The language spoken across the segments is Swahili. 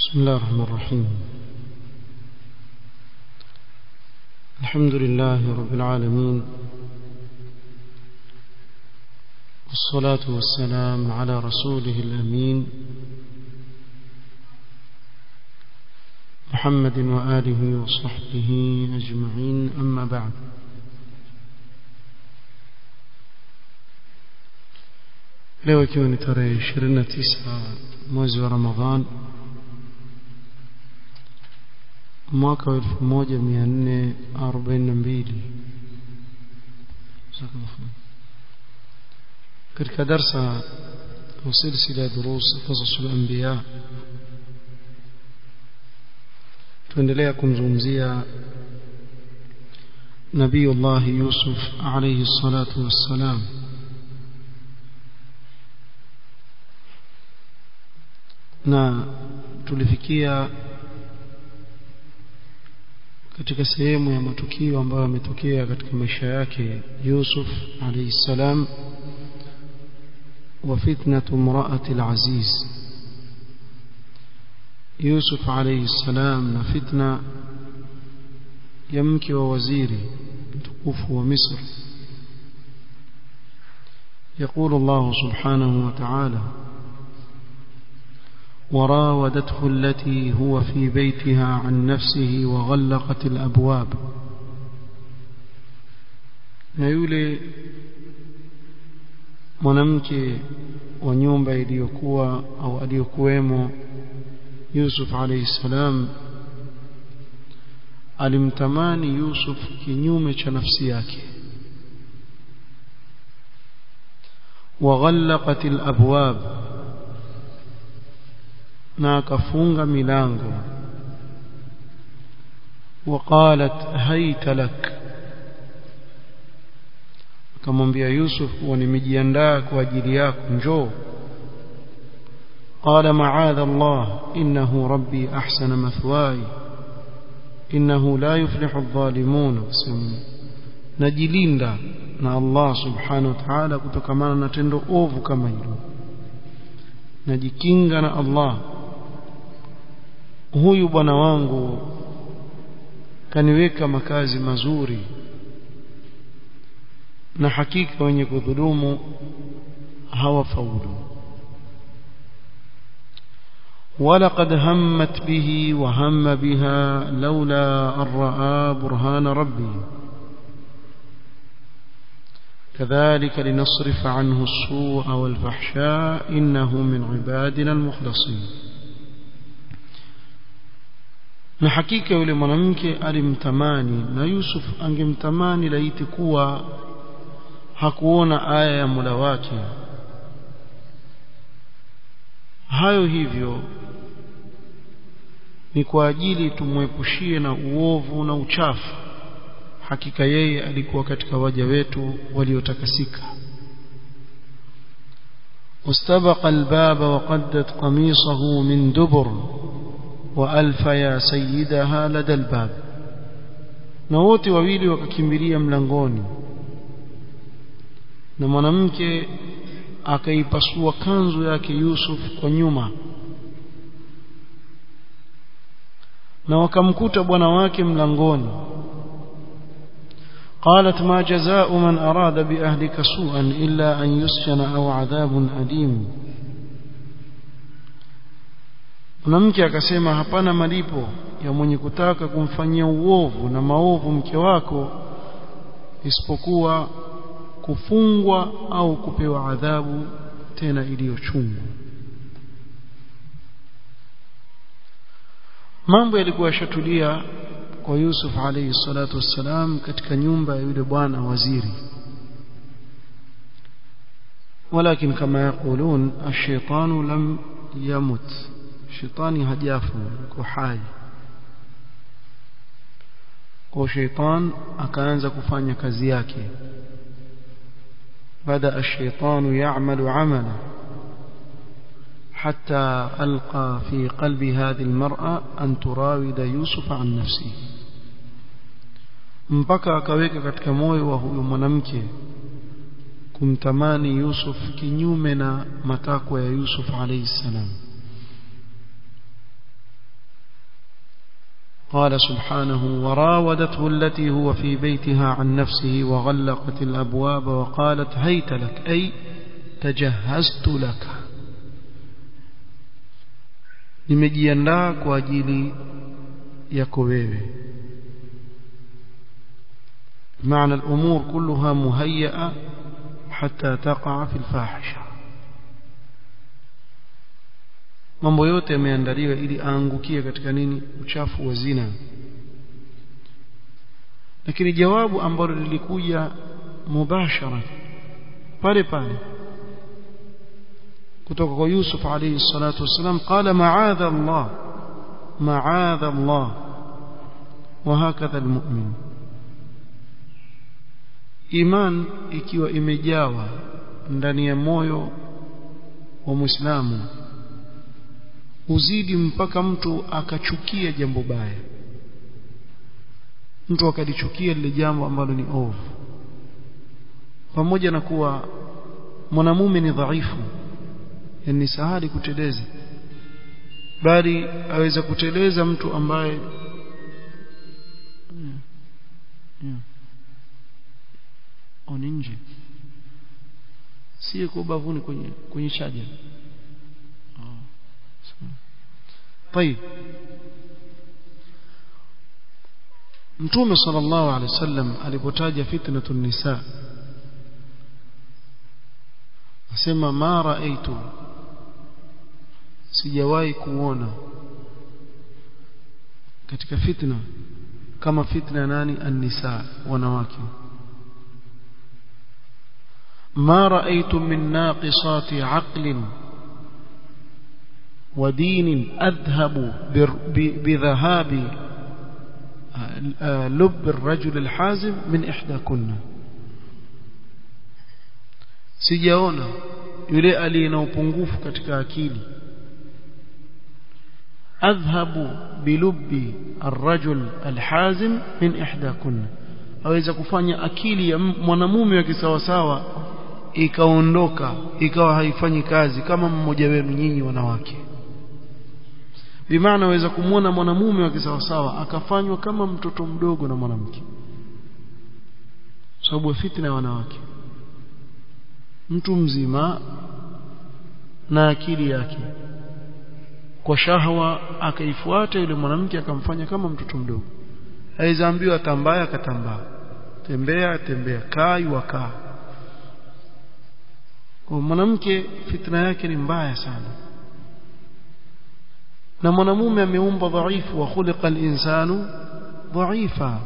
بسم الله الرحمن الرحيم الحمد لله رب العالمين والصلاة والسلام على رسوله الأمين محمد وآله وصحبه أجمعين أما بعد leo ikiwa ni tarehe 29 mwezi wa Ramadhan mwaka wa 1442 katika darsa وسلسلة دروس قصص الأنبياء tuendelea kumzungumzia نبي الله يوسف عليه الصلاة والسلام na tulifikia katika sehemu ya matukio ambayo yametokea katika maisha yake Yusuf alayhi salam wa fitnatu imraati al-aziz Yusuf alayhi salam na fitna ya mke wa waziri mtukufu wa Misri يقول الله سبحانه وتعالى وراودته التي هو في بيتها عن نفسه وغلقت الأبواب na yule mwanamke wa nyumba iliyokuwa au aliyokuwemo Yusuf alayhi salam alimtamani Yusuf kinyume cha nafsi yake وغلقت الأبواب na akafunga milango وقالت هيت لك akamwambia Yusuf kuwa nimejiandaa kwa ajili yako njoo قال معاذ الله إنه ربي أحسن مثواي إنه لا يفلح الظالمون najilinda na Allah subhanahu wa ta'ala kutokamana na tendo ovu kama hilo najikinga na Allah huyu bwana wangu kaniweka makazi mazuri na hakika wenye kudhulumu hawafaulu ولقد همت به وهم بها لولا أن رأى برهان ربه كذلك لنصرف عنه السوء والفحشاء إنه من عبادنا المخلصين na hakika yule mwanamke alimtamani na Yusuf angemtamani laiti kuwa hakuona aya ya Mola wake hayo hivyo ni kwa ajili tumwepushie na uovu na uchafu hakika yeye alikuwa katika waja wetu waliotakasika واستبق الباب وقدت قميصه من دبر وألف يا سيدها لدى الباب na wote wawili wakakimbilia mlangoni na mwanamke akaipasua kanzu yake Yusuf kwa nyuma na wakamkuta bwana wake mlangoni قالت ما جزاء من أراد بأهلك سوءا إلا أن يسجن أو عذاب أليم mwanamke akasema hapana malipo ya mwenye kutaka kumfanyia uovu na maovu mke wako isipokuwa kufungwa au kupewa adhabu tena iliyochungu mambo yalikuwa yashatulia kwa Yusuf alayhi salatu wassalam katika nyumba ya yule bwana waziri ولكن كما يقولون الشيطان لم يمت شيطاني هجاف كحاي kwa sheitan akaanza kufanya kazi yake bada ash-shaytanu ya'malu 'amala حتى ألقى في قلب هذه المرأة أن تراود يوسف عن نفسه mpaka akaweka katika moyo wa huyo mwanamke kumtamani Yusuf kinyume na matakwa ya Yusuf alayhi salam قال سبحانه وراودته التي هو في بيتها عن نفسه وغلقت الأبواب وقالت هيت لك أي تجهزت لك nimejiandaa kwa ajili yako wewe معنى الأمور كلها مهيئة حتى تقع في الفاحشة mambo yote yameandaliwa ili aangukie katika nini uchafu wa zina lakini jawabu ambalo lilikuja mubashara pale pale kutoka kwa Yusuf alayhi salatu wasalam qala ma'adha Allah ma'adha Allah وهكذا المؤمن iman ikiwa imejawa ndani ya moyo wa Muislamu uzidi mpaka mtu akachukia jambo baya mtu akalichukia lile jambo ambalo ni ovu pamoja na kuwa mwanamume ni dhaifu yani sahali kuteleza bali aweza kuteleza mtu ambaye yeah. Yeah. oni nje si kwa bavuni kwenye kwenye chaja طيب mtume sallallahu alaihi wasallam alipotaja fitnatun nisa asema ma raaitu sijawahi kuona katika fitna kama fitna nani an-nisa wanawake ما رأيت من ناقصات عقل ودين أذهب بذهاب لب الرجل الحازم من إحداكن sijaona yule aliye na upungufu katika akili adhhabu bilubbi arrajul alhazim min ihdakunna aweza kufanya akili ya mwanamume wa kisawasawa ikaondoka ikawa haifanyi kazi kama mmoja wenu nyinyi wanawake bimaana waweza kumwona mwanamume wa kisawasawa akafanywa kama mtoto mdogo na mwanamke sababu fitna ya wanawake mtu mzima na akili yake kwa shahwa akaifuata yule mwanamke akamfanya kama mtoto mdogo aweza ambiwa tambaya akatambaa tembea tembea kaa wakaa kwa mwanamke fitna yake ni mbaya sana na mwanamume ameumbwa dhaifu wa khuliqa al-insanu dhaifa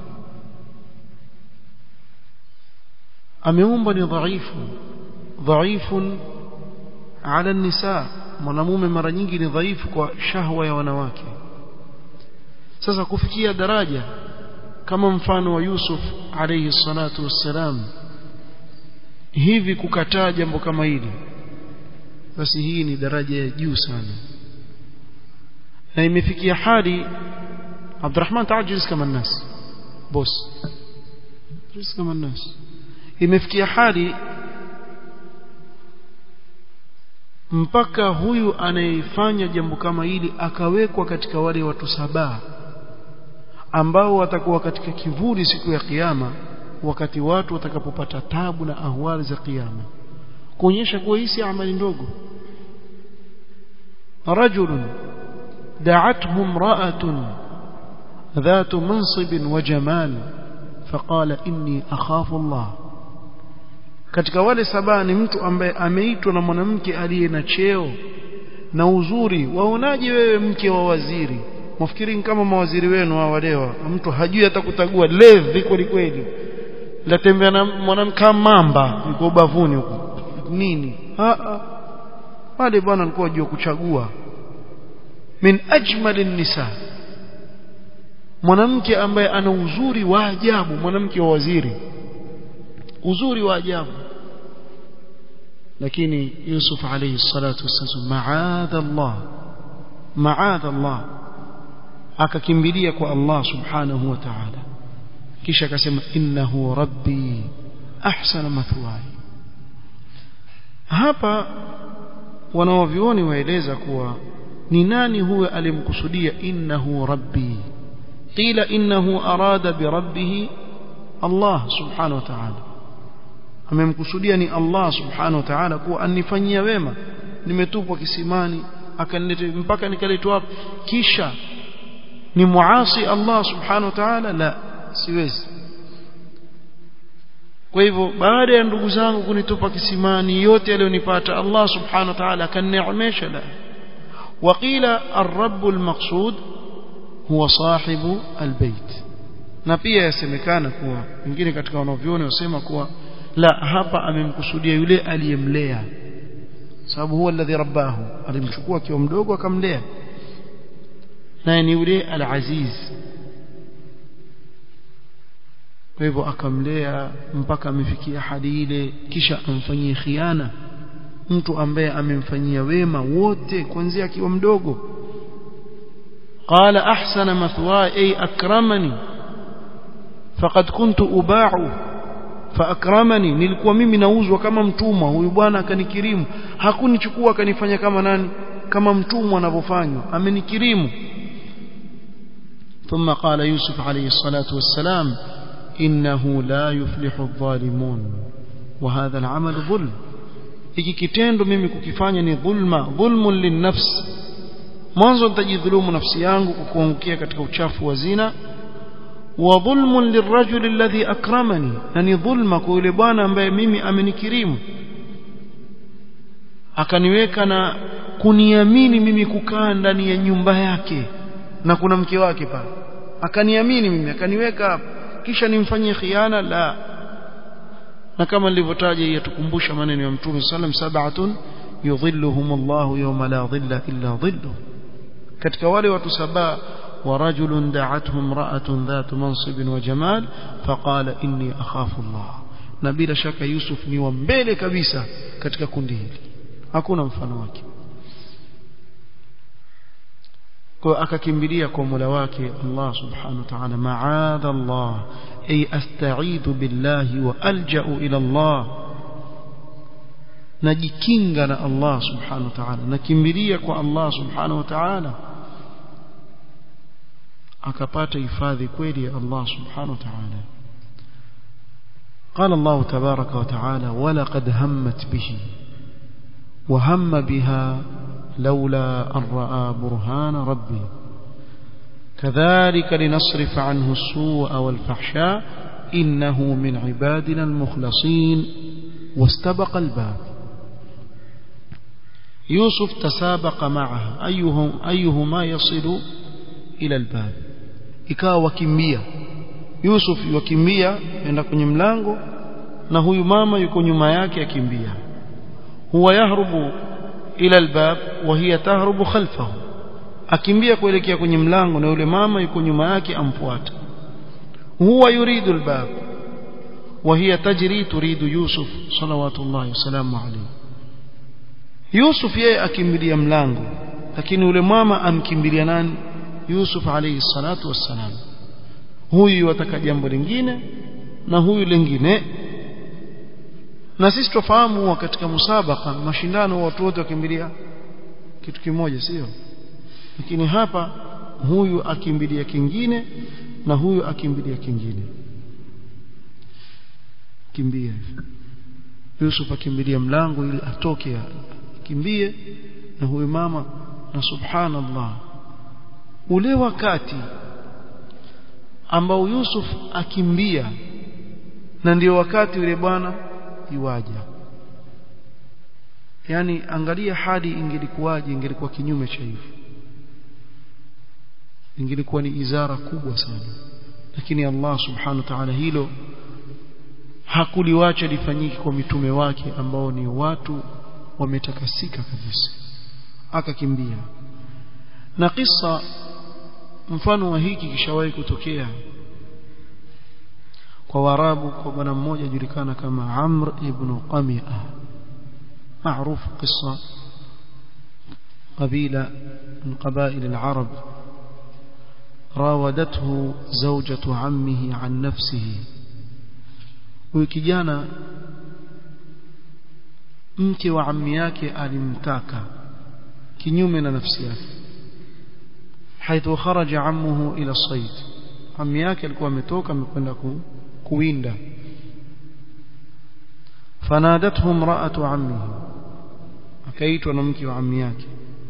ameumbwa ni dhaifu dhaifun ala nisa mwanamume mara nyingi ni dhaifu kwa shahwa ya wanawake sasa kufikia daraja kama mfano wa Yusuf alayhi salatu wassalam hivi kukataa jambo kama hili basi hii ni daraja ya juu sana na imefikia hadi Abdurrahman taajiz kama nas boss taajiz kama nas imefikia hadi mpaka huyu anayefanya jambo kama hili akawekwa katika wale watu saba ambao watakuwa katika kivuli siku ya kiyama wakati watu watakapopata tabu na ahwali za kiyama kuonyesha kuwa hii si amali ndogo rajulun دعته امرأة ذات منصب وجمال فقال إني أخاف الله katika wale saba ni mtu ambaye ameitwa na mwanamke aliye na cheo na uzuri waonaje wewe mke wa waziri mwafikiri kama mawaziri wenu hao leo mtu hajui hata kutagua levi kweli kweli latembea na mwanamke mamba yuko bavuni huko nini wale bwana alikuwa ajua kuchagua min ajmali nisa mwanamke ambaye ana uzuri wa ajabu mwanamke wa waziri uzuri wa ajabu lakini Yusuf alayhi salatu wasallam maadha Allah maadha Allah akakimbilia kwa Allah subhanahu wa ta'ala kisha akasema innahu rabbi ahsana mathwaya hapa wanaovioni waeleza kuwa ni nani huyo alimkusudia innahu rabbi قيل إنه أراد بربه الله سبحانه وتعالى amemkusudia ni Allah subhanahu wa ta'ala kuwa anifanyia wema nimetupwa kisimani akanileta mpaka nikaletwa hapo kisha ni muasi Allah subhanahu wa ta'ala la siwezi kwa hivyo baada ya ndugu zangu kunitupa kisimani yote aliyonipata Allah subhanahu wa ta'ala akanineemesha la وقيل الرب المقصود هو صاحب البيت na pia yasemekana kuwa wengine katika wanavyoni wasema kuwa la hapa amemkusudia yule aliyemlea sababu huwa alladhi rabbahu alimchukua akiwa mdogo akamlea naye ni yule al-aziz kwa hivyo akamlea mpaka amefikia hadi ile kisha amfanyie khiana mtu ambaye amemfanyia wema wote kuanzia akiwa mdogo قال أحسن مثواي أي أكرمني فقد كنت أباع فأكرمني nilikuwa mimi nauzwa kama mtumwa huyu bwana akanikirimu hakunichukua akanifanya kama nani kama mtumwa anavyofanywa amenikirimu ثم قال يوسف عليه الصلاة والسلام إنه لا يفلح الظالمون وهذا العمل ظلم hiki kitendo mimi kukifanya ni dhulma dhulmun linnafs mwanzo nitajidhulumu nafsi yangu kwa kuangukia katika uchafu wa zina wa dhulmun lirajuli alladhi akramani na ni dhulma kwa yule bwana ambaye mimi amenikirimu akaniweka na kuniamini mimi kukaa ndani ya nyumba yake na kuna mke wake pale akaniamini mimi akaniweka hapa kisha nimfanyie khiana la na kama nilivyotaja yatukumbusha maneno ya mtume sallam sab'atun yudhilluhum Allah yawma la dhilla illa dhilluh katika wale watu saba ورجل دعته امرأة ذات منصب وجمال فقال إني أخاف الله نبيل شك يوسف ni wa mbele kabisa katika kundi hili hakuna mfano wake kwa akakimbilia kwa Mola wake Allah subhanahu wa ta'ala ma'adha Allah ay asta'idhu billahi wa alja'u ila Allah najikinga na Allah subhanahu wa ta'ala nakimbilia kwa Allah subhanahu wa ta'ala akapata hifadhi kweli ya Allah subhanahu wa ta'ala قال الله تبارك وتعالى ولقد همت به وهم بها لولا أن رأى برهان ربه كذلك لنصرف عنه السوء والفحشاء إنه من عبادنا المخلصين واستبق الباب يوسف تسابق معها أيهم أيهما يصل إلى الباب ikawa wakimbia Yusuf wakimbia enda kwenye mlango na huyu mama yuko nyuma yake akimbia huwa yahrubu ila albab wa hiya tahrubu khalfahu akimbia kuelekea kwenye mlango na yule mama yuko nyuma yake amfuata huwa yuridu albab wa hiya tajri turidu Yusuf salawatullahi wasalamu alayhi Yusuf yeye akimbilia mlango lakini yule mama amkimbilia nani Yusuf alayhi salatu wassalam huyu wataka jambo lingine na huyu lingine na sisi tufahamu katika musabaka mashindano watu wote wakimbilia kitu kimoja sio lakini hapa huyu akimbilia kingine na huyu akimbilia kingine kimbia Yusuf akimbilia mlango ili atoke kimbie na huyu mama na subhanallah ule wakati ambao Yusuf akimbia na ndio wakati yule bwana iwaja yani angalia hadi ingelikuwaje ingelikuwa kinyume cha hivyo ingelikuwa ni izara kubwa sana lakini Allah subhanahu wa ta'ala hilo hakuliwacha lifanyike kwa mitume wake ambao ni watu wametakasika kabisa akakimbia na kisa mfano wa hiki kishawahi kutokea kwa warabu kwa bwana mmoja julikana kama Amr ibn Qami'a maarufu kisa قبيلة من قبائل العرب راودته زوجة عمه عن نفسه وكجانا mke wa ammi yake alimtaka kinyume na nafsi yake حيث خرج عمه إلى الصيد ammi yake alikuwa ametoka amekwenda ku, kuwinda fanadathu imra'atu ammihi akaitwa na mke wa ammi yake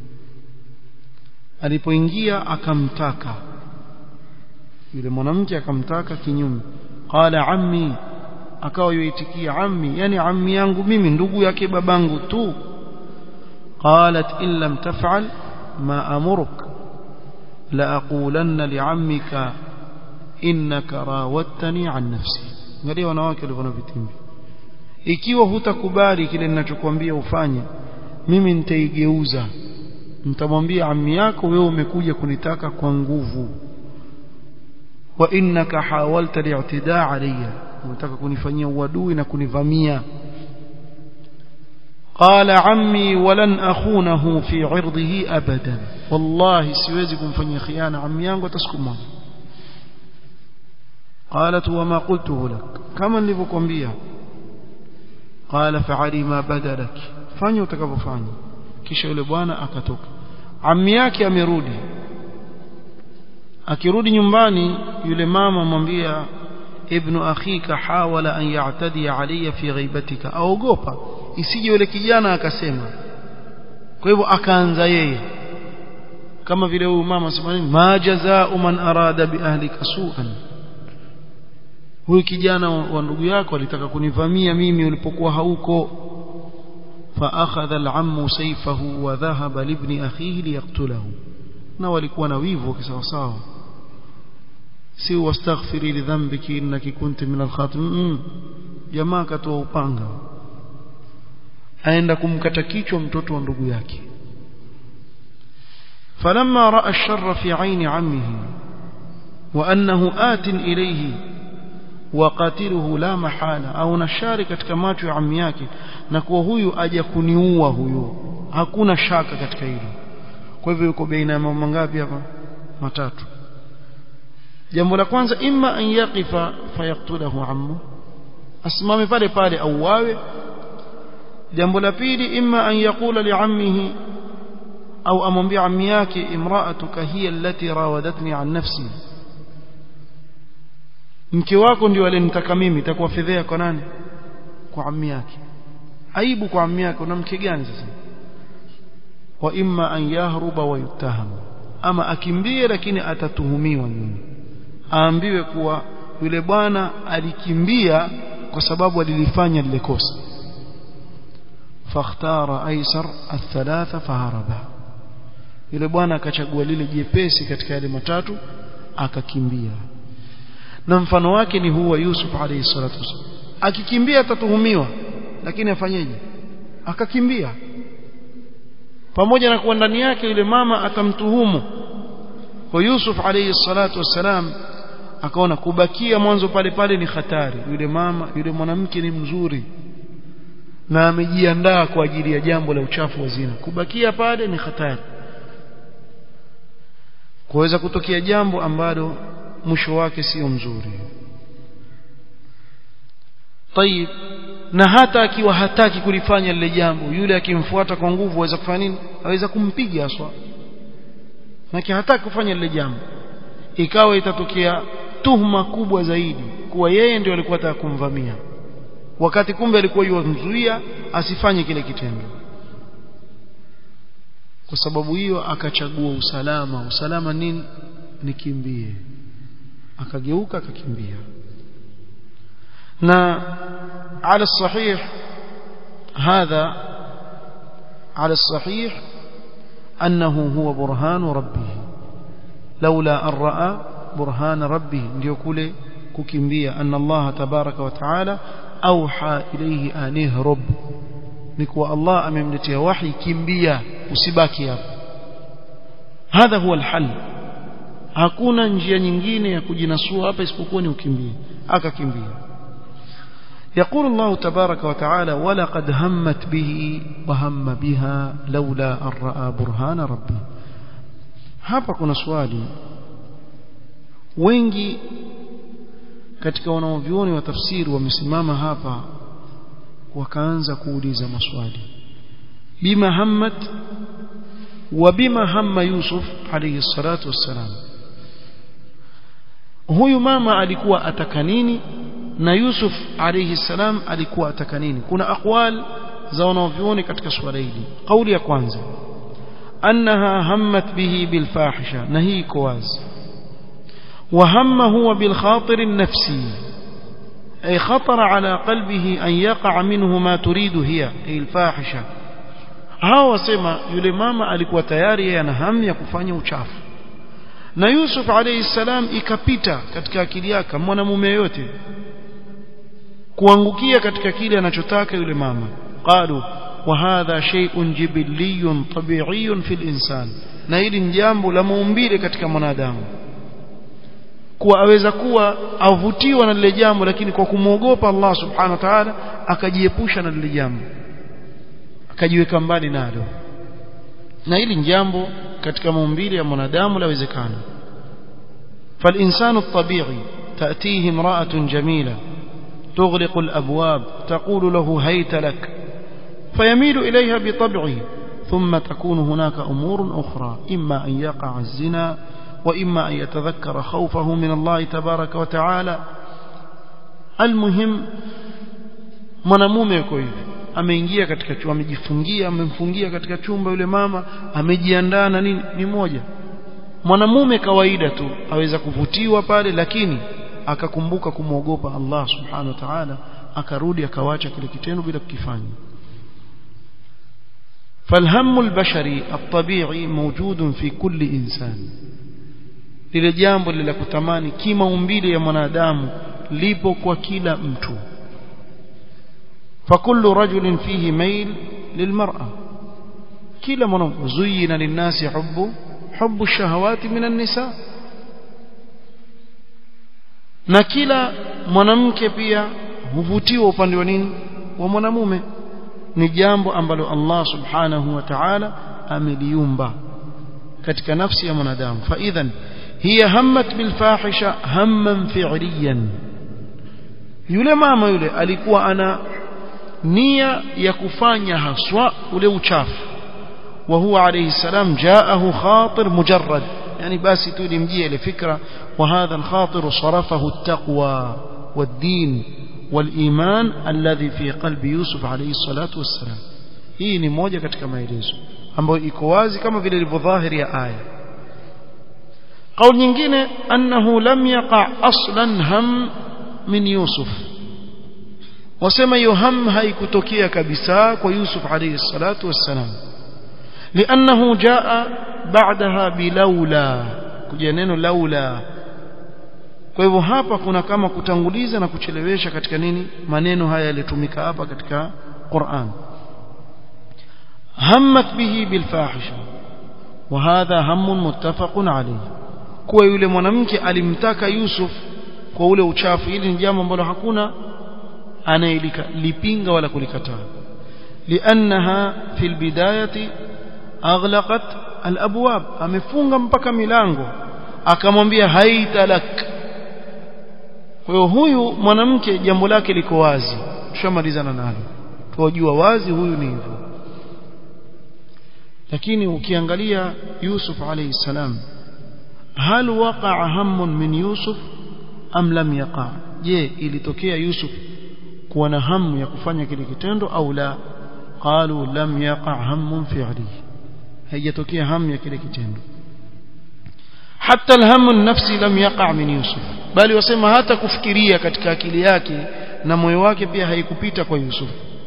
alipoingia akamtaka yule mwanamke akamtaka kinyume qala ammi akawa yuitikia ammi yani ammi yangu mimi ndugu yake babangu tu qalat in lam taf'al ma amuruk la aqulanna li'ammika innaka rawattani an nafsi angalia wanawake walivyo na vitimbi ikiwa hutakubali kile ninachokuambia ufanye mimi nitaigeuza nitamwambia ammi yako wewe umekuja kunitaka kwa nguvu wa innaka hawalta li'tidaa alayya unataka kunifanyia uadui na kunivamia قال عمي ولن أخونه في عرضه أبدا والله siwezi kumfanyia khiana ammi yangu atasikuma قالت وما قلته لك كما nilivyokuambia قال فعلي ما بدا لك fanya utakavyofanya kisha yule bwana akatoka ammi yake amerudi akirudi nyumbani yule mama mwambia ibnu akhika hawala an ya'tadi alayya fi ghaibatika aogopa isije yule kijana akasema kwa hivyo akaanza yeye kama vile huyu mama sema nini ma jazaa'u man arada bi ahlika su'an huyu kijana wa ndugu yako alitaka kunivamia mimi ulipokuwa hauko فأخذ العم سيفه وذهب لابن أخيه ليقتله na walikuwa na wivu kisawasawa si wastaghfiri lidhambiki innaki kunti min alkhatim jamaa katoa upanga aenda kumkata kichwa mtoto wa ndugu yake falamma raa ash-sharra fi aini ammihi wa annahu atin ilayhi waqatiluhu la mahala au nashari katika macho ya ammi yake na kuwa huyu aja kuniua huyu hakuna shaka katika hilo kwa hivyo yuko baina ya mambo mangapi hapa matatu jambo la kwanza imma an yaqifa fayaqtulahu ammu asimame pale pale au wawe jambo la pili imma an yaqula liammihi au amwambia ammi yake imra'atuka hiya allati rawadatni an nafsi mke wako ndio alenitaka mimi itakuwa fedhea kwa nani kwa ammi yake aibu kwa ammi yake una mke gani sasa wa imma an yahruba wa yutaham ama akimbie lakini atatuhumiwa nyuma aambiwe kuwa yule bwana alikimbia kwa sababu alilifanya lile kosa fakhtara aisar athalatha faharaba yule bwana akachagua lile jepesi katika yale matatu akakimbia na mfano wake ni huwa Yusuf alayhi salatu wasallam akikimbia atatuhumiwa lakini afanyeje akakimbia pamoja na kuwa ndani yake yule mama atamtuhumu kwa Yusuf alayhi salatu wasalam akaona kubakia mwanzo pale pale ni hatari yule mama yule mwanamke ni mzuri na amejiandaa kwa ajili ya jambo la uchafu wa zina kubakia pale ni hatari kuweza kutokea jambo ambalo mwisho wake sio mzuri طيب na hata akiwa hataki kulifanya lile jambo yule akimfuata kwa nguvu aweza kufanya nini aweza kumpiga aswa na hataki kufanya lile jambo ikawa itatokea tuhuma kubwa zaidi kuwa yeye ndio alikuwa anataka kumvamia wakati kumbe alikuwa yumzuia asifanye kile kitendo kwa sababu hiyo akachagua usalama usalama nini nikimbie akageuka akakimbia na على الصحيح هذا على الصحيح أنه هو برهان ربه لولا أن رأى برهان ربه ليقول ككمبيا أن الله تبارك وتعالى أوحى إليه أن يهرب نكوى الله أمملتها وحي كمبيا usibaki هذا هو الحل hakuna njia nyingine ya kujinasua hapa isipokuwa ni ukimbie akakimbia يقول الله تبارك وتعالى ولقد همت به وهم بها لولا أن رأى برهان ربه hapa kuna swali wengi katika wanaovyuoni wa tafsiri wamesimama hapa wakaanza kuuliza maswali bima hammat wa bima hamma yusuf alayhi salatu wassalam huyu mama alikuwa ataka nini na Yusuf alayhi salam alikuwa ataka nini kuna aqwal za wanavyuoni katika swala hili kauli ya kwanza annaha hammat bihi bilfahisha na hii iko wazi وهم هو بالخاطر النفسي أي خطر على قلبه أن يقع منه ما تريد هي أي الفاحشة hao wasema yule mama alikuwa tayari yeye ana hamu ya kufanya uchafu na Yusuf alayhi salam ikapita katika akili yake mwanamume yote kuangukia katika kile anachotaka yule mama qalu wa hadha shay'un jibiliyyun tabi'iyyun fil insan na hili ni jambo la maumbile katika mwanadamu kuwa aweza kuwa avutiwa na lile jambo lakini kwa kumwogopa Allah subhanahu wa ta'ala akajiepusha na lile jambo akajiweka mbali nalo na hili ni jambo katika maumbile ya mwanadamu lawezekana فالإنسان الطبيعي تأتيه امرأة جميلة تغلق الأبواب تقول له هيت لك فيميل إليها بطبعه ثم تكون هناك أمور أخرى إما أن يقع الزنا وإما أن يتذكر خوفه من الله تبارك وتعالى المهم mwanamume yuko hivi ameingia katika chumba amejifungia amemfungia katika chumba yule mama amejiandaa na nini ni moja mwanamume kawaida tu aweza kuvutiwa pale lakini akakumbuka kumwogopa Allah subhanahu wa ta'ala akarudi akawacha kile kitendo bila kukifanya فالهم البشري الطبيعي موجود في كل إنسان lile jambo lile kutamani kimaumbile ya mwanadamu lipo kwa kila mtu فكل رجل فيه ميل للمرأة كلا من زين للناس حب حب الشهوات من النساء na kila mwanamke pia huvutiwa upande wa nini wa mwanamume ni jambo ambalo Allah subhanahu wa ta'ala ameliumba katika nafsi ya mwanadamu fa idhan hiya hammat bil fahisha hamman fi'liyan yule mama yule alikuwa ana nia ya kufanya haswa ule uchafu wa huwa alayhi salam jaahu khatir mujarrad yani basi tu limjia ile fikra wa hadha al-khatir sarafahu at-taqwa wad-din wal-iman alladhi fi qalbi Yusuf alayhi salatu wassalam hii ni moja katika maelezo ambayo iko wazi kama vile ilivyodhahiri ya aya قول nyingine annahu lam yaqa aslan ham min Yusuf wasema hiyo ham haikutokea kabisa kwa Yusuf alayhi salatu wassalam لانه جاء بعدها بلولا kuja neno laula kwa hivyo hapa kuna kama kutanguliza na kuchelewesha katika nini maneno haya yalitumika hapa katika Qur'an hammat bihi bilfahisha وهذا هم متفق عليه kuwa yule mwanamke alimtaka Yusuf kwa ule uchafu hili ni jambo ambalo hakuna anayelipinga wala kulikataa liannaha fi albidayati aghlaqat alabwab amefunga mpaka milango akamwambia haitalak kwa hiyo huyu mwanamke jambo lake liko wazi tushamalizana nalo tuwajua wazi huyu ni hivyo lakini ukiangalia Yusuf alayhi salam hal waqa'a hammun min Yusuf am lam yaqa je ilitokea Yusuf kuwa na hamu ya kufanya kile kitendo au la qalu lam yaqa hammun fi'lihi haijatokea hamu ya kile kitendo hata alhamu nafsi lam yaqa min Yusuf bali wasema hata kufikiria katika akili yake na moyo wake pia haikupita kwa Yusuf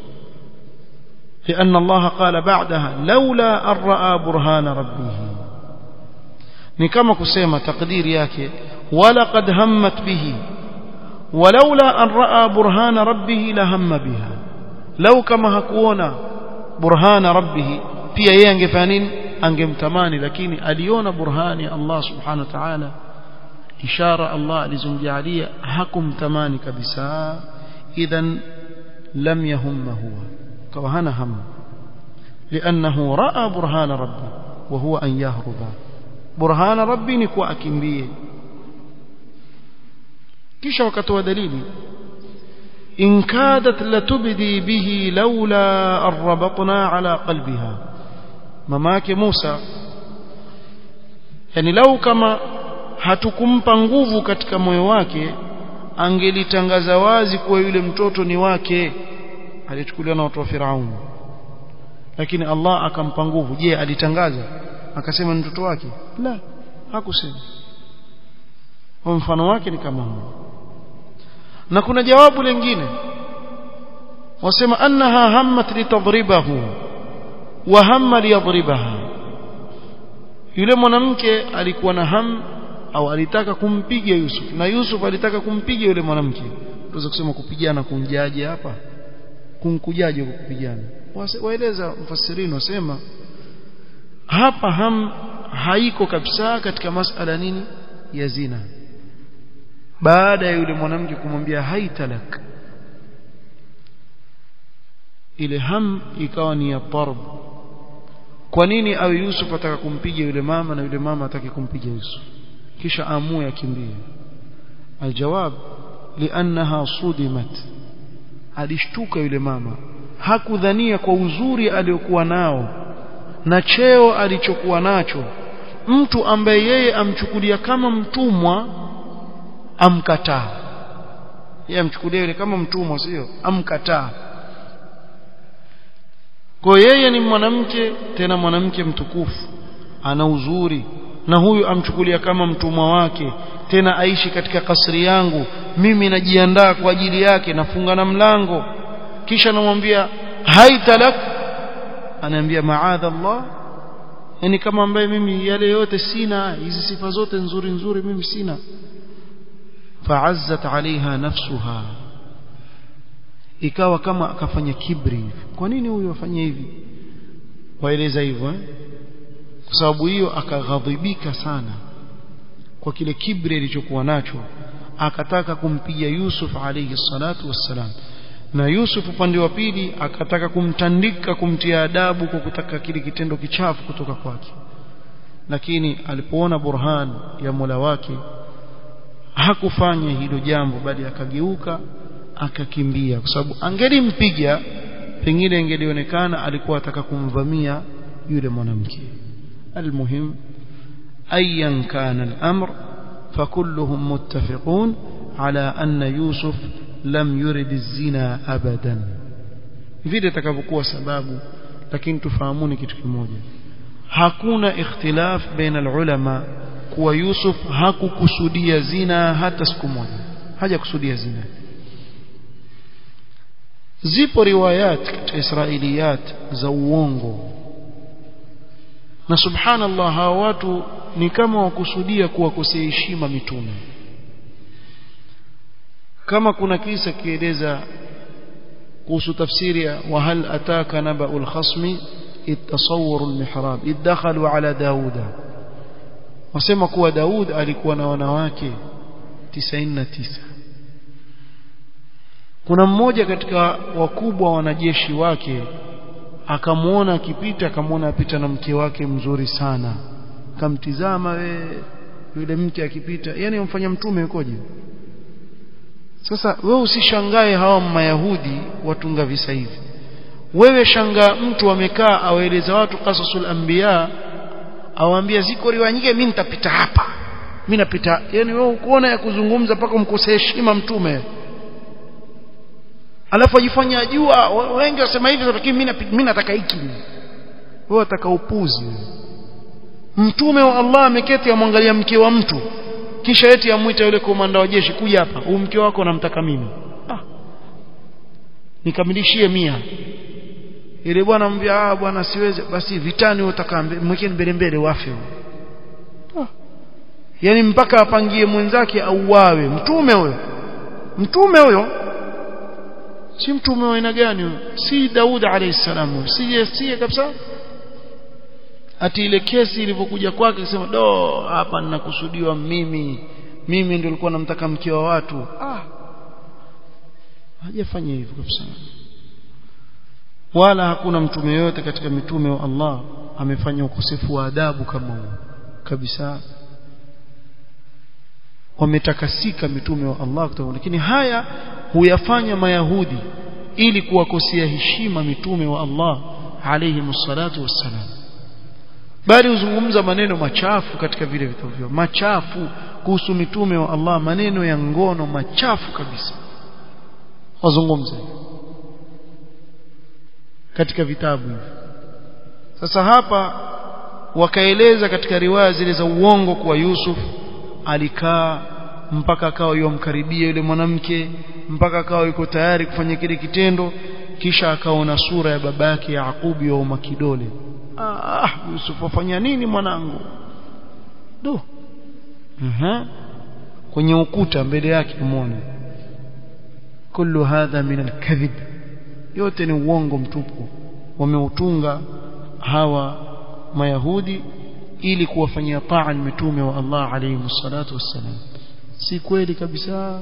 لأن الله قال بعدها لولا أن رأى برهان ربه ni kama kusema takdiri yake walaqad hammat bihi walaula an raa burhana rabbih la hamma biha lau kama hakuona burhana rabbih pia yeye angefanya nini angemtamani lakini aliona burhani ya Allah subhanahu wa ta'ala ishara Allah alizomjalia hakumtamani kabisa idhan lam yahumma huwa kawa hana hamu لأنه رأى برهان ربه وهو أن يهرب برهان ربي نكوا أكمبيه kisha wakatoa dalili in kadat latubdi bihi laula arrabatna ala qalbiha mama yake Musa yani lau kama hatukumpa nguvu katika moyo wake angelitangaza wazi kuwa yule mtoto ni wake alichukuliwa na watu wa Firaun lakini Allah akampa nguvu je alitangaza akasema ni mtoto wake la hakusema kwa mfano wake ni kama huo na kuna jawabu lingine wasema annaha hammat litadribahu wa hamma liyadribaha yule mwanamke alikuwa na ham au alitaka kumpiga Yusuf na Yusuf alitaka kumpiga yule mwanamke tuweza kusema kupigana kumjaje hapa kumkujaje kwa kupigana waeleza mfasirini wasema hapa ham haiko kabisa katika masala nini ya zina baada ya yule mwanamke kumwambia haitalak ile ham ikawa ni ya tarb kwa nini awe Yusuf ataka kumpiga yule mama na yule mama atake kumpiga Yusuf kisha amue akimbie aljawab liannaha sudimat alishtuka yule mama hakudhania kwa uzuri aliyokuwa nao na cheo alichokuwa nacho mtu ambaye yeye amchukulia kama mtumwa amkataa yeye amchukulia yule kama mtumwa sio amkataa kwa yeye ni mwanamke tena mwanamke mtukufu ana uzuri na huyu amchukulia kama mtumwa wake tena aishi katika kasri yangu mimi najiandaa kwa ajili yake nafunga na mlango kisha namwambia haitalak anaambia maadha Allah yani kama ambaye mimi yale yote sina hizi sifa zote nzuri nzuri mimi sina fa'azzat 'alayha nafsuha ikawa kama akafanya kibri kwa nini huyu afanye hivi waeleza hivyo eh? kwa sababu hiyo akaghadhibika sana kwa kile kibri alichokuwa nacho akataka kumpiga Yusuf alayhi salatu wassalam na Yusuf upande wa pili akataka kumtandika kumtia adabu kwa kutaka kile kitendo kichafu kutoka kwake lakini alipoona burhan ya Mola wake hakufanya hilo jambo bali akageuka akakimbia kwa sababu angelimpiga pengine ingelionekana alikuwa ataka kumvamia yule mwanamke almuhim ayan kana al-amr فكلهم متفقون على أن يوسف لم يرد الزنا أبدا vile takavyokuwa sababu lakini tufahamuni kitu kimoja hakuna ikhtilaf baina alulama kuwa Yusuf hakukusudia zina hata siku moja hajakusudia zina zipo riwayat katika israiliyat za uongo na subhanallah hawa watu ni kama wakusudia kuwakosea heshima mitume kama kuna kisa kieleza kuhusu tafsiri ya wahal ataka naba'ul khasmi itasawwaru almihrab idakhalu ala dauda wasema kuwa Daud alikuwa na wanawake 99 kuna mmoja katika wakubwa wanajeshi wake akamwona akipita akamwona apita na mke wake mzuri sana kamtizama we yule mke akipita yani umfanya mtume yukoje sasa wewe usishangae hawa mayahudi watunga visa hivi wewe shangaa mtu amekaa awaeleza watu qasasul anbiya awaambia ziko riwaya nyingi mimi nitapita hapa mimi napita yani wewe ukuona ya kuzungumza mpaka mkose heshima mtume alafu ajifanya ajua wengi wasema hivi lakini mimi mimi nataka hiki wewe unataka upuzi mtume wa Allah ameketi amwangalia mke wa mtu kisha eti amuita yule komanda wa jeshi kuja hapa huyu mke wako namtaka mimi ah nikamilishie mia ile bwana mbia ah bwana siwezi basi vitani utaka mwekeni mbele mbele wafe ah. yani mpaka apangie mwenzake auawe mtume huyo mtume huyo si mtume wa aina gani huyo si Daud alayhi salam si si kabisa ati ile kesi ilivyokuja kwake akisema do hapa ninakusudiwa mimi mimi ndio nilikuwa namtaka mke wa watu ah hajafanya hivyo kabisa wala hakuna mtume yote katika mitume wa Allah amefanya ukosefu wa adabu kama huo kabisa wametakasika mitume wa Allah kutoka lakini haya huyafanya mayahudi ili kuwakosea heshima mitume wa Allah alayhi msalatu wassalam bali huzungumza maneno machafu katika vile vitabu vyao machafu kuhusu mitume wa Allah maneno ya ngono machafu kabisa wazungumze katika vitabu hivi sasa hapa wakaeleza katika riwaya zile za uongo kuwa Yusuf alikaa mpaka akawa yomkaribia yule mwanamke mpaka akawa yuko tayari kufanya kile kitendo kisha akaona sura ya baba yake Yaqubu yauma kidole ah Yusuf afanya nini mwanangu do aha kwenye ukuta mbele yake muone kullu hadha min alkadhib yote ni uongo mtupu wameutunga hawa mayahudi ili kuwafanyia taa mitume wa Allah alayhi salatu wassalam si kweli kabisa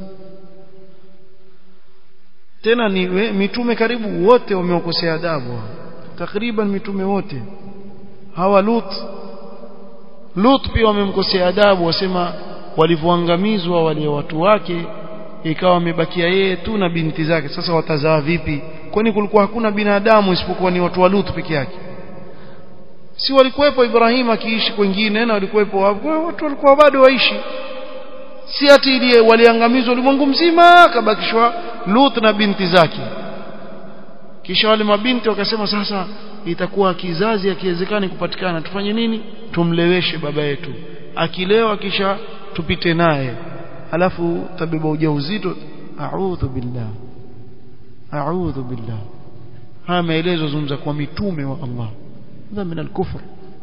tena ni we, mitume karibu wote wameokosea adabu takriban mitume wote hawa Lut Lut pia wamemkosea adabu wasema walivyoangamizwa wale watu wake ikawa wamebakia yeye tu na binti zake sasa watazaa vipi kwani kulikuwa hakuna binadamu isipokuwa ni watu wa Lut peke yake si walikuwepo Ibrahim akiishi kwingine na walikuwepo watu walikuwa bado waishi si ati ile waliangamizwa ulimwengu mzima akabakishwa Lut na binti zake kisha wale mabinti wakasema sasa itakuwa kizazi akiwezekani kupatikana tufanye nini tumleweshe baba yetu akilewa kisha tupite naye alafu tabeba ujauzito a'udhu billah a'udhu billah haya maelezo zungumza kwa mitume wa Allah hadha min al-kufr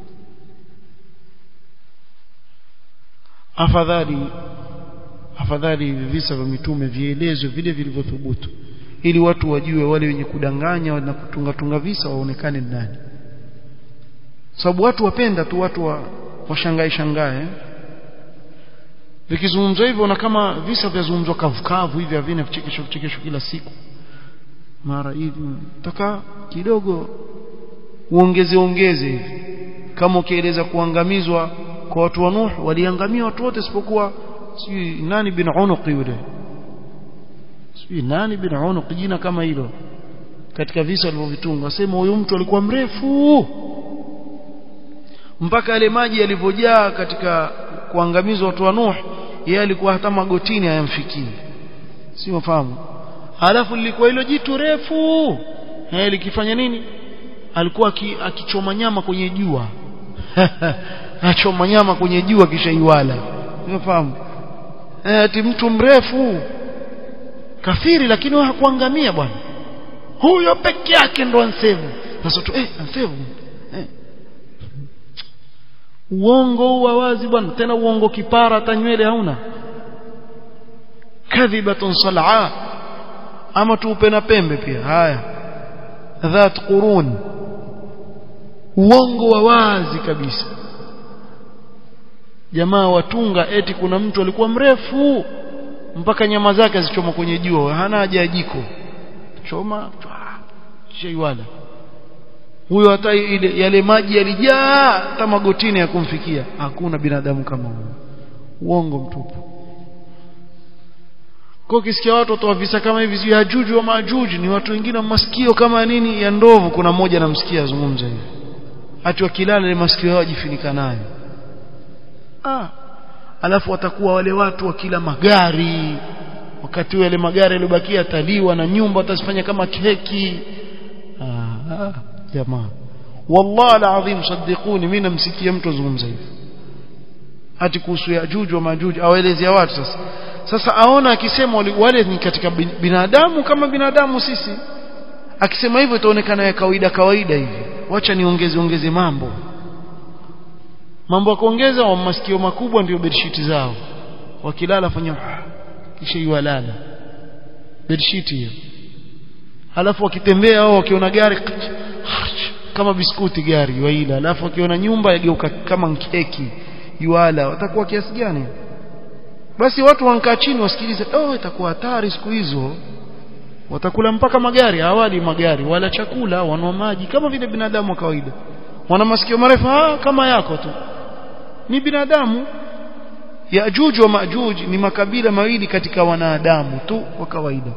afadhali afadhali visa vya mitume vielezwe vile vilivyothubutu ili watu wajue wale wenye kudanganya na kutunga tunga visa waonekane nani sababu watu wapenda tu watu wa washangae shangae vikizungumzwa hivyo na kama visa vyazungumzwa kavukavu hivi havina vichekesho vichekesho kila siku mara hivi taka kidogo uongeze ongeze hivi kama ukieleza kuangamizwa kwa watu wa Nuh waliangamia watu wote isipokuwa sijui nani bin Unuq yule sijui nani bin Unuq jina kama hilo katika visa walivyovitunga wasema huyu mtu alikuwa mrefu mpaka yale maji yalivyojaa katika kuangamizwa watu wa Nuh yeye alikuwa hata magotini hayamfikii si wafahamu alafu lilikuwa hilo jitu refu eh likifanya nini alikuwa akichoma nyama kwenye jua achoma nyama kwenye jua kisha iwala unafahamu eh ati mtu mrefu kafiri lakini hakuangamia bwana huyo peke yake ndo ansevu sasa tu eh ansevu eh uongo wa wazi bwana tena uongo kipara hata nywele hauna kadhibatun sal'a ama tuupe na pembe pia haya dhat qurun uongo wa wazi kabisa jamaa watunga eti kuna mtu alikuwa mrefu mpaka nyama zake zichoma kwenye jua hana haja ya jiko choma sheiwala huyo hata ile yale maji yalijaa hata magotini ya kumfikia hakuna binadamu kama huyo uongo mtupu kwa ukisikia watu watoa visa kama hivi sio hajuju wa majuju ni watu wengine wa masikio kama nini ya ndovu kuna mmoja namsikia azungumza hivi ati wakilala ile masikio yao jifunika nayo ah alafu watakuwa wale watu wakila magari wakati wale magari yaliyobakia yataliwa na nyumba watazifanya kama keki ah, ah jamaa wallahi alazim saddiquni mimi namsikia mtu azungumza hivi ati kuhusu yajuju wa majuju awaelezea watu sasa sasa aona akisema wale ni katika binadamu kama binadamu sisi akisema hivyo itaonekana ya kawaida kawaida hivi wacha niongeze ongeze mambo mambo ya kuongeza wa masikio makubwa ndio bedsheet zao wakilala fanya kisha iwalala bedsheet hiyo halafu wakitembea au wakiona gari kama biskuti gari waila alafu wakiona nyumba yageuka kama keki yuala watakuwa kiasi gani basi watu wankaa chini wasikilize oh itakuwa hatari siku hizo watakula mpaka magari hawali magari wala chakula wanwa maji kama vile binadamu wa kawaida wana masikio marefu ah kama yako tu ni binadamu Yajuj wa Majuj ni makabila mawili katika wanadamu tu wa kawaida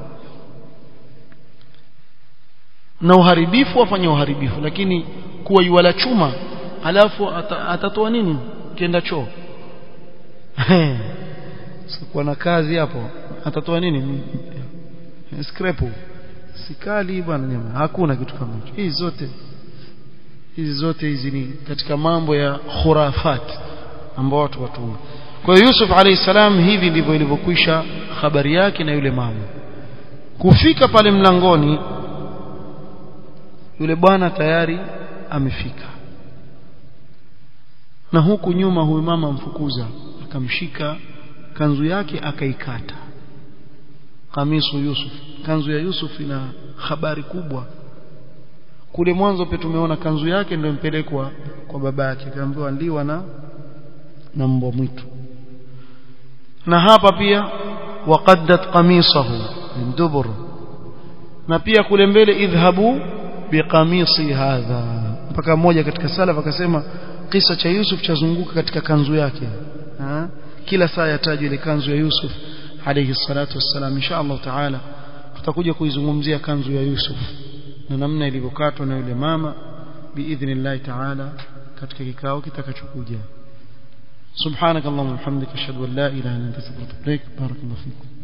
na uharibifu wafanya uharibifu lakini kuwa yuwala chuma alafu atatoa nini kienda choo sikuwa na kazi hapo atatoa nini skrepu sikali bwana nyama hakuna kitu kama hicho hizi zote hizi zote hizi ni katika mambo ya khurafat ambao watu watunga kwa hiyo Yusuf alayhi salam hivi ndivyo ilivyokwisha habari yake na yule mama kufika pale mlangoni yule bwana tayari amefika na huku nyuma huyu mama mfukuza akamshika kanzu yake akaikata kamisu Yusuf kanzu ya Yusuf ina habari kubwa kule mwanzo pia tumeona kanzu yake ndio impelekwa kwa baba yake akaambiwa liwa na na mbwa mwitu na hapa pia waqaddat qamisahu min dubur na pia kule mbele idhhabu biqamisi hadha mpaka mmoja katika salaf akasema kisa cha Yusuf chazunguka katika kanzu yake ha? kila saa yatajwa ile kanzu ya Yusuf alayhi salatu wassalam insha Allah taala tutakuja kuizungumzia kanzu ya Yusuf na namna ilivyokatwa na yule mama biidhnillah taala katika kikao kitakachokuja سبحانك اللهم وبحمدك اشهد ان لا اله الا انت استغفرك واتوب اليك بارك الله فيكم